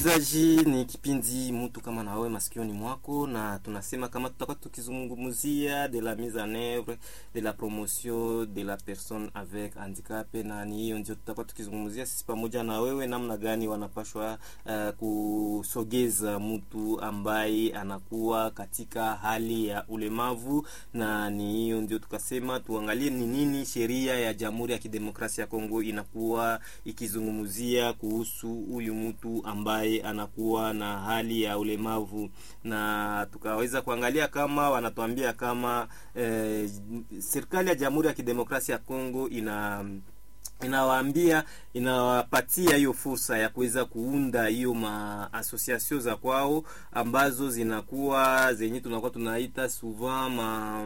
zaji ni kipindi mtu kama na wewe masikioni mwako, na tunasema kama tutakuwa tukizungumzia de la mise en oeuvre de la promotion de la personne avec handicap, na ni hiyo ndio tutakuwa tukizungumzia sisi pamoja na wewe, namna gani wanapashwa uh, kusogeza mtu ambaye anakuwa katika hali ya ulemavu, na ni hiyo ndio tukasema tuangalie ni nini sheria ya Jamhuri ya Kidemokrasia ya Kongo inakuwa ikizungumzia kuhusu huyu mtu ambaye anakuwa na hali ya ulemavu, na tukaweza kuangalia kama wanatuambia kama eh, serikali ya Jamhuri ya Kidemokrasia ya Kongo ina inawaambia inawapatia hiyo fursa ya kuweza kuunda hiyo maasosiasio za kwao ambazo zinakuwa zenye tunakuwa tunaita souvent ma,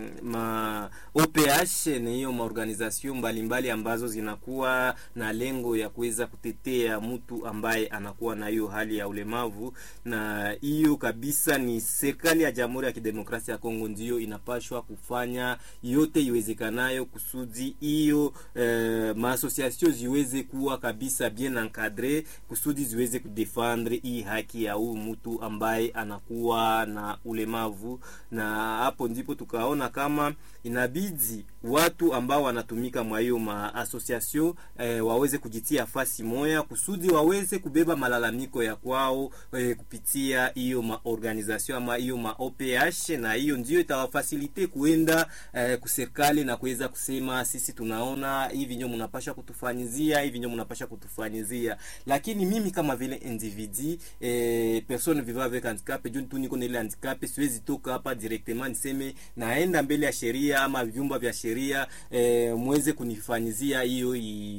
ma OPH ni hiyo maorganization mbalimbali ambazo zinakuwa na lengo ya kuweza kutetea mtu ambaye anakuwa na hiyo hali ya ulemavu, na hiyo kabisa ni serikali ya Jamhuri ya Kidemokrasia ya Kongo ndiyo inapashwa kufanya yote iwezekanayo kusudi hiyo eh, maasosiasio ziweze kuwa kabisa bien encadre kusudi ziweze kudefendre hii haki ya huyu mtu ambaye anakuwa na ulemavu. Na hapo ndipo tukaona kama inabidi watu ambao wanatumika mwa hiyo maasosiasio eh, waweze kujitia fasi moya kusudi waweze kubeba malalamiko ya kwao eh, kupitia hiyo maorganization ama hiyo ma OPH, na hiyo ndio itawafasilite kuenda eh, kuserikali na kuweza kusema sisi tunaona hivi ndio mnapasha kutufanyizia hivi ndio mnapasha kutufanyizia. Lakini mimi kama vile individu eh, personne vivant avec handicap, juu tu niko na ile handicap, siwezi toka hapa directement niseme naenda mbele ya sheria ama vyumba vya sheria eh, muweze kunifanyizia hiyo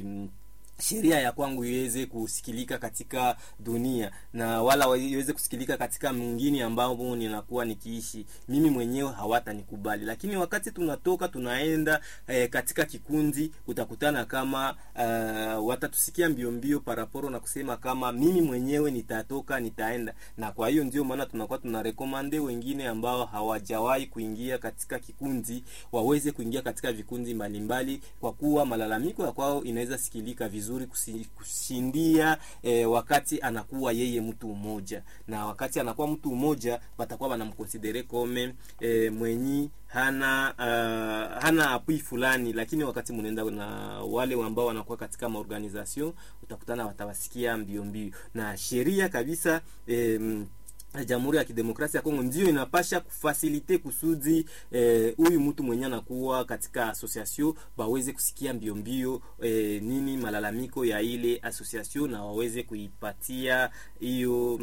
sheria ya kwangu iweze kusikilika katika dunia na wala iweze kusikilika katika mwingine ambao ninakuwa nikiishi mimi mwenyewe, hawatanikubali. Lakini wakati tunatoka tunaenda eh, katika kikundi, utakutana kama uh, watatusikia mbio mbio paraporo na kusema kama mimi mwenyewe nitatoka nitaenda. Na kwa hiyo ndio maana tunakuwa tunarekomande wengine ambao hawajawahi kuingia katika kikundi waweze kuingia katika vikundi mbalimbali, kwa kuwa malalamiko ya kwao inaweza sikilika vizuri kushindia eh, wakati anakuwa yeye mtu mmoja, na wakati anakuwa mtu mmoja watakuwa wanamkonsidere kome eh, mwenyi hana uh, hana apui fulani, lakini wakati mnaenda na wale ambao wanakuwa katika maorganization utakutana watawasikia mbio mbio na sheria kabisa eh, Jamhuri ya Kidemokrasia ya Kongo ndio inapasha kufasilite kusudi huyu eh, mtu mwenye anakuwa katika association baweze kusikia mbio mbio eh, nini malalamiko ya ile association na waweze kuipatia hiyo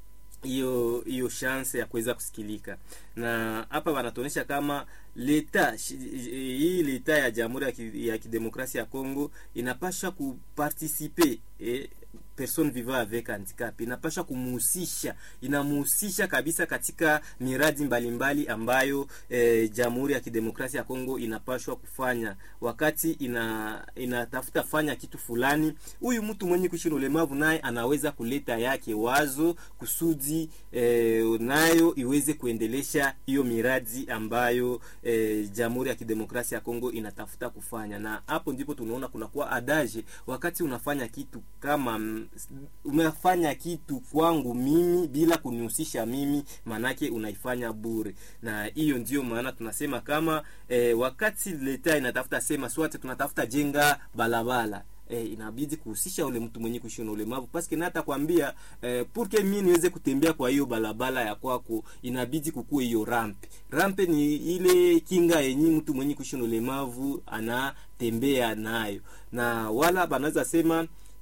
hiyo hiyo chance ya kuweza kusikilika. Na hapa wanatuonyesha kama leta hii leta ya Jamhuri ya Kidemokrasia ya Kongo inapasha kupartisipe eh, person vivant avec handicap inapasha kumuhusisha, inamuhusisha kabisa katika miradi mbalimbali mbali ambayo eh, Jamhuri ya Kidemokrasia ya Kongo inapashwa kufanya. Wakati ina inatafuta fanya kitu fulani, huyu mtu mwenye kuishi na ulemavu naye anaweza kuleta yake wazo kusudi eh, nayo iweze kuendelesha hiyo miradi ambayo eh, Jamhuri ya Kidemokrasia ya Kongo inatafuta kufanya, na hapo ndipo tunaona kunakuwa adaje wakati unafanya kitu kama umefanya kitu kwangu mimi bila kunihusisha mimi, manake unaifanya bure. Na hiyo ndio maana tunasema kama eh, wakati leta inatafuta sema swate tunatafuta jenga balabala E, inabidi kuhusisha ule mtu mwenye kuishi na ulemavu paske na hata kwambia eh, purke mimi niweze kutembea kwa hiyo barabara ya kwako, inabidi kukue hiyo rampe. Rampe ni ile kinga yenye mtu mwenye kuishi na ulemavu anatembea nayo, na wala banaweza sema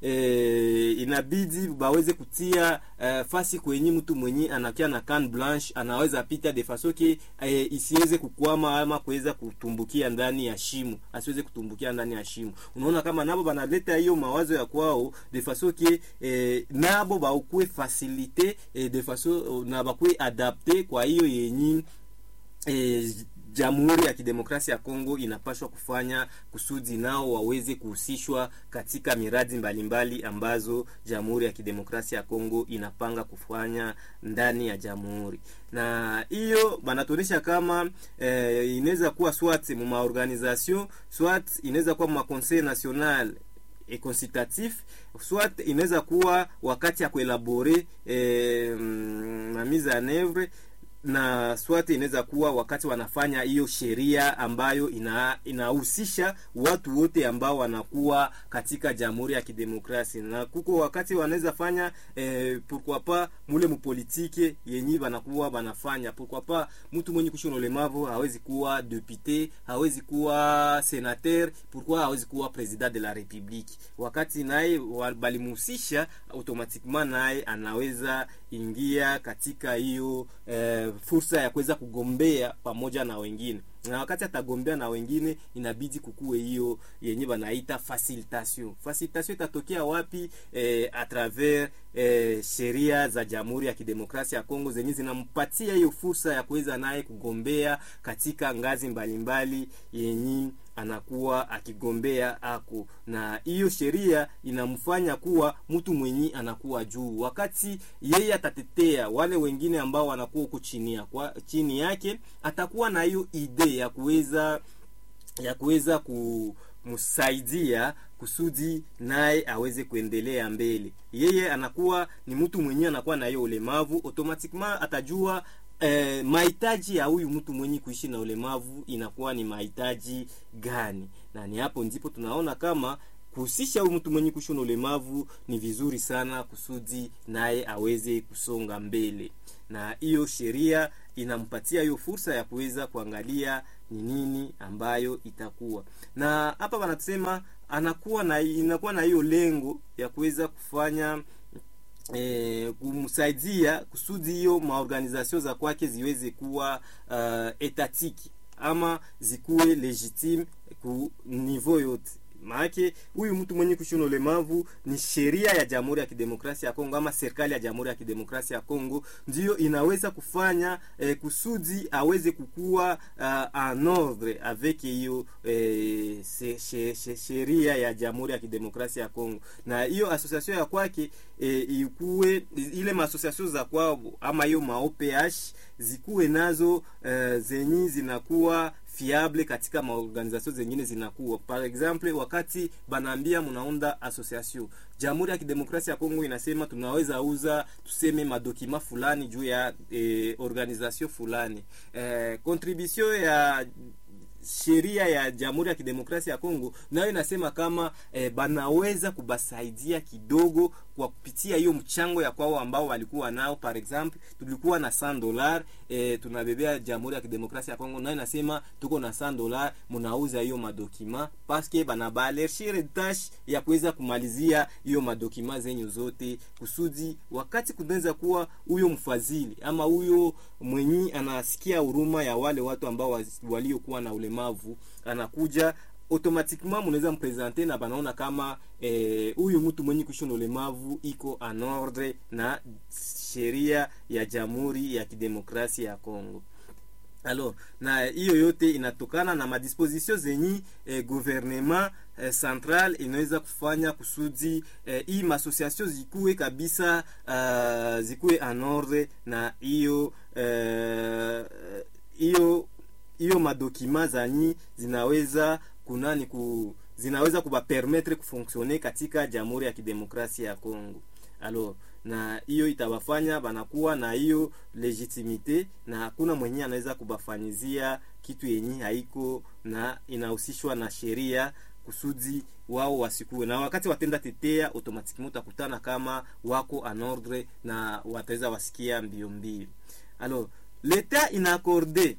E, inabidi baweze kutia e, fasi kwenye mtu mwenye anakia na can blanche anaweza pita de faso ke e, isiweze kukwama ama kuweza kutumbukia ndani ya shimo, asiweze kutumbukia ndani ya shimo. Unaona kama nabo banaleta hiyo mawazo ya kwao de faso ke e, nabo baukue facilite e, de faso na bakue adapte kwa hiyo yenyi e, Jamhuri ya Kidemokrasia ya Kongo inapaswa kufanya kusudi nao waweze kuhusishwa katika miradi mbalimbali mbali ambazo Jamhuri ya Kidemokrasia ya Kongo inapanga kufanya ndani ya jamhuri, na hiyo banatuonyesha kama eh, inaweza kuwa swat mu maorganisation swat inaweza kuwa mu conseil national e consultatif soit inaweza kuwa wakati ya kuelabore eh, mm, na mise en oeuvre na swate inaweza kuwa wakati wanafanya hiyo sheria ambayo ina inahusisha watu wote ambao wanakuwa katika jamhuri ya kidemokrasia na kuko wakati wanaweza fanya eh, pourquoi pas mule mupolitike yenyi banakuwa banafanya pourquoi pas mtu mwenye kushi na ulemavu hawezi kuwa depute hawezi kuwa senateur pourquoi hawezi kuwa president de la republique wakati naye wa- balimuhusisha automatiquement naye anaweza ingia katika hiyo eh, fursa ya kuweza kugombea pamoja na wengine na wakati atagombea na wengine inabidi kukuwe hiyo yenye banaita facilitation facilitation itatokea wapi eh, a travers eh, sheria za jamhuri ya kidemokrasia ya kongo zenye zinampatia hiyo fursa ya kuweza naye kugombea katika ngazi mbalimbali yenye anakuwa akigombea ako na hiyo sheria inamfanya kuwa mtu mwenye anakuwa juu wakati yeye atatetea wale wengine ambao wanakuwa huko chini, ya- kwa, chini yake atakuwa na hiyo idea ya kuweza ya kuweza kumsaidia kusudi naye aweze kuendelea mbele yeye anakuwa ni mtu mwenyewe anakuwa na hiyo ulemavu automatiquement atajua eh, mahitaji ya huyu mtu mwenye kuishi na ulemavu inakuwa ni mahitaji gani na ni hapo ndipo tunaona kama kuhusisha huyu mtu mwenye kuishi na ulemavu ni vizuri sana kusudi naye aweze kusonga mbele na hiyo sheria inampatia hiyo fursa ya kuweza kuangalia ni nini ambayo itakuwa na hapa wanasema anakuwa na inakuwa na hiyo lengo ya kuweza kufanya eh, kumsaidia kusudi hiyo maorganization za kwake ziweze kuwa uh, etatiki ama zikuwe legitime ku niveau yote maake huyu mtu mwenye kushuna ulemavu ni sheria ya jamhuri ya kidemokrasia ya kongo ama serikali ya jamhuri ya kidemokrasia ya kongo ndiyo inaweza kufanya eh, kusudi aweze kukua uh, en ordre avec hiyo eh, se- she- she- sheria ya jamhuri ya kidemokrasia ya kongo na hiyo association ya kwake eh, ikuwe ile maasociation za kwao ama hiyo maoph zikuwe nazo eh, zenyi zinakuwa fiable katika maorganization zengine zinakuwa par exemple wakati banaambia mnaunda association jamhuri ya kidemokrasia ya kongo inasema tunaweza uza tuseme madokima fulani juu ya eh, organisation fulani eh, contribution ya sheria ya jamhuri ya kidemokrasia ya kongo nayo inasema kama eh, banaweza kubasaidia kidogo kwa kupitia hiyo mchango ya kwao ambao walikuwa nao par exemple tulikuwa na 100 dollar eh, tunabebea jamhuri ya kidemokrasia ya kongo nayo inasema tuko na 100 dollar mnauza hiyo madokima paske banabalershire tash ya kuweza kumalizia hiyo madokima zenyu zote kusudi wakati kunaweza kuwa huyo mfadhili ama huyo mwenyi anasikia huruma ya wale watu ambao waz- waliokuwa na ulemavu anakuja automatiquement mnaweza mpresente na banaona kama eh, huyu mtu mwenye kuishi na ulemavu iko en ordre na sheria ya jamhuri ya kidemokrasia ya Kongo alors na hiyo yote inatokana na madisposition zenyi eh, gouvernement eh, central inaweza kufanya kusudi eh, hii maasociation zikuwe kabisa uh, zikuwe en ordre na hiyo eh, hiyo hiyo madokima zanyi zinaweza kunani ku zinaweza kubapermetre kufonctionner katika jamhuri ya kidemokrasia ya Kongo alors na hiyo itawafanya banakuwa na hiyo legitimite na hakuna mwenye anaweza kubafanyizia kitu yenye haiko na inahusishwa na sheria kusudi wao wasikuwe na wakati watenda tetea automatiquement utakutana kama wako en ordre na wataweza wasikia mbio mbio alors l'etat inaccorde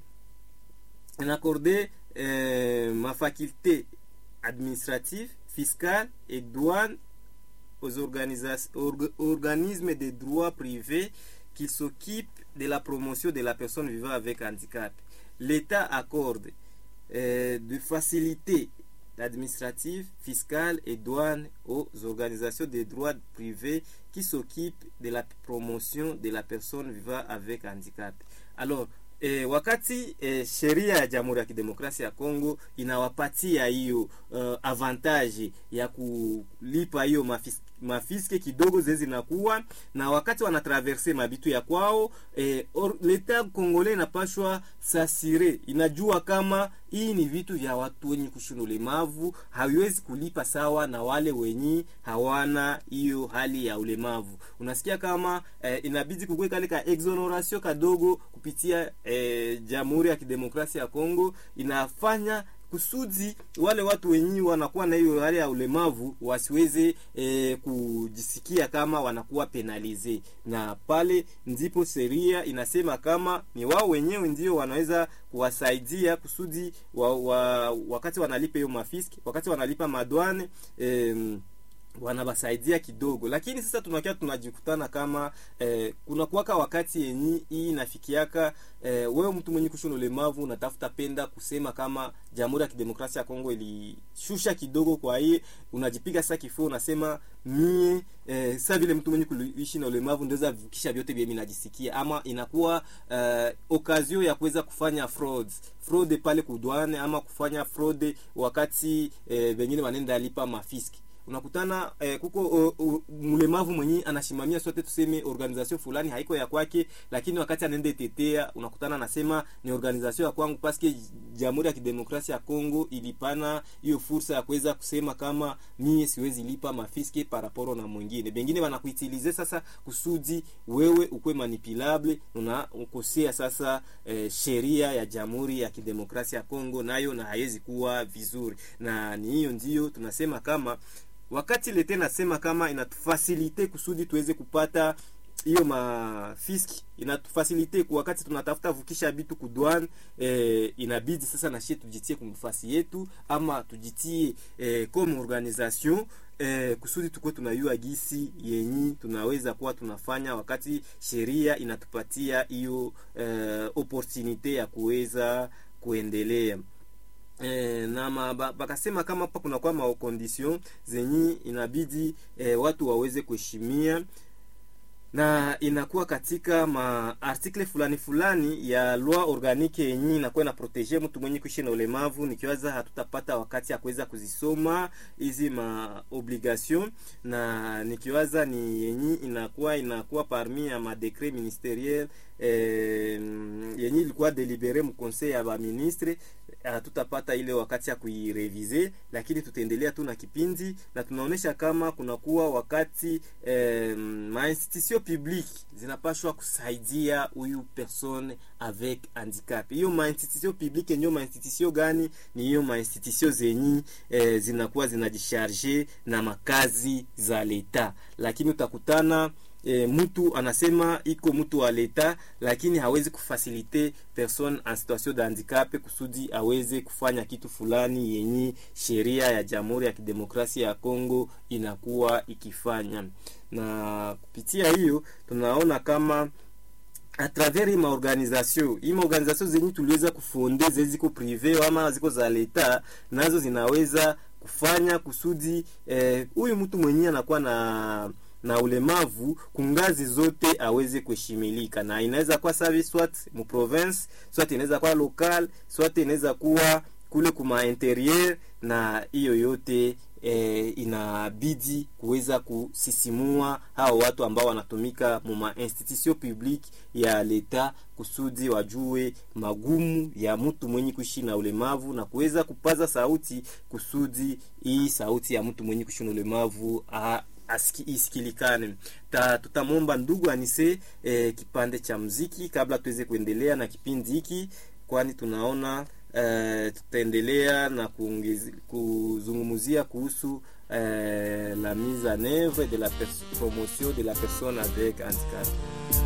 inaccorde euh, ma faculté administrative fiscale et douane aux organisa- org- organismes de droit privé qui s'occupent de la promotion de la personne vivant avec handicap. L'État accorde euh, de facilités administratives, fiscales et douanes aux organisations de droit privé qui s'occupent de la promotion de la personne vivant avec handicap. Alors, E, wakati e, sheria ya Jamhuri ya Kidemokrasia ya Kongo inawapatia hiyo uh, avantage ya kulipa hiyo mafis- mafiske kidogo zee zinakuwa na wakati wanatraverse mabitu ya kwao eh, or, leta kongole inapashwa sasire inajua kama hii ni vitu vya watu wenye kushina ulemavu haviwezi kulipa sawa na wale wenye hawana hiyo hali ya ulemavu unasikia kama eh, inabidi kukue kale ka exoneration kadogo kupitia eh, jamhuri ya kidemokrasia ya kongo inafanya kusudi wale watu wenyewe wanakuwa na hiyo hali ya ulemavu wasiweze e, kujisikia kama wanakuwa penalize, na pale ndipo sheria inasema kama ni wao wenyewe ndio wanaweza kuwasaidia kusudi wa, wa, wakati wanalipa hiyo mafiski, wakati wanalipa madwane e, wanawasaidia kidogo, lakini sasa tunakia tunajikutana kama eh, kuna kuwaka wakati yenyi hii inafikiaka eh, wewe mtu mwenye kushona ulemavu unatafuta penda kusema kama Jamhuri ya Kidemokrasia ya Kongo ilishusha kidogo, kwa hiyo unajipiga sasa kifua unasema mie eh, sasa vile mtu mwenye kuishi na ulemavu ndoweza vukisha vyote vile najisikia, ama inakuwa eh, okazio ya kuweza kufanya frauds fraud pale kudwane ama kufanya fraud wakati eh, wengine wanaenda lipa mafiski unakutana eh, kuko uh, uh, mlemavu mwenye anashimamia sote tuseme organization fulani haiko ya kwake, lakini wakati anaenda tetea unakutana anasema ni organization ya kwangu, paske Jamhuri ya Kidemokrasia ya Kongo ilipana hiyo fursa ya kuweza kusema kama mie siwezi lipa mafiske paraporo na mwingine. Bengine wanakuitilize sasa kusudi wewe ukwe manipulable, una ukosea sasa eh, sheria ya Jamhuri ya Kidemokrasia ya Kongo, nayo na haiwezi kuwa vizuri, na ni hiyo ndio tunasema kama wakati lete nasema kama inatufasilite kusudi tuweze kupata hiyo mafiski inatufasilite kwa wakati tunatafuta vukisha bitu kudwan eh, inabidi sasa na shie tujitie kumfasi yetu ama tujitie eh, comme organisation eh, kusudi tukuwe tunayua gisi yenyi tunaweza kuwa tunafanya wakati sheria inatupatia hiyo eh, opportunite ya kuweza kuendelea E, na ma, bakasema kama hapa kuna kwa makondition zenye inabidi e, watu waweze kuheshimia na inakuwa katika maartikle fulani fulani ya loi organique yenye inakuwa ina protege mtu mwenye kuishi na ulemavu. Nikiwaza hatutapata wakati ya kuweza kuzisoma hizi ma obligation, na nikiwaza ni yenye inakuwa inakuwa parmi ya madekret ministeriel eh, yenye ilikuwa delibere mu conseil ya ba ministre hatutapata ile wakati ya kuirevize, lakini tutaendelea tu na kipindi na tunaonesha kama kunakuwa wakati eh, mainstitution publique zinapashwa kusaidia huyu persone avec handicap. Hiyo mainstitution publique ndio mainstitution gani? Ni hiyo mainstitution zenyi eh, zinakuwa zinajisharge na makazi za leta, lakini utakutana E, mtu anasema iko mtu wa leta lakini hawezi kufasilite person en situation de handicap kusudi aweze kufanya kitu fulani yenye sheria ya Jamhuri ya Kidemokrasia ya Kongo inakuwa ikifanya. Na kupitia hiyo tunaona kama a travers hii maorganisation hii maorganisation zenye tuliweza kufonde ziko prive ama ziko za leta, nazo zinaweza kufanya kusudi huyu eh, mtu mwenyewe anakuwa na na ulemavu kungazi zote aweze kuheshimilika, na inaweza kuwa service swat mu province swat inaweza kuwa local swat inaweza kuwa kule kuma interieur, na hiyo yote e, inabidi kuweza kusisimua hao watu ambao wanatumika mu institution publique ya leta kusudi wajue magumu ya mtu mwenye kuishi na ulemavu na kuweza kupaza sauti kusudi hii sauti ya mtu mwenye kuishi na ulemavu a, Aski, isikilikane. Ta, tutamwomba ndugu Anise eh, kipande cha mziki kabla tuweze kuendelea na kipindi hiki, kwani tunaona eh, tutaendelea na kuzungumzia kuhusu eh, la mise en oeuvre de la promotion de la personne avec handicap.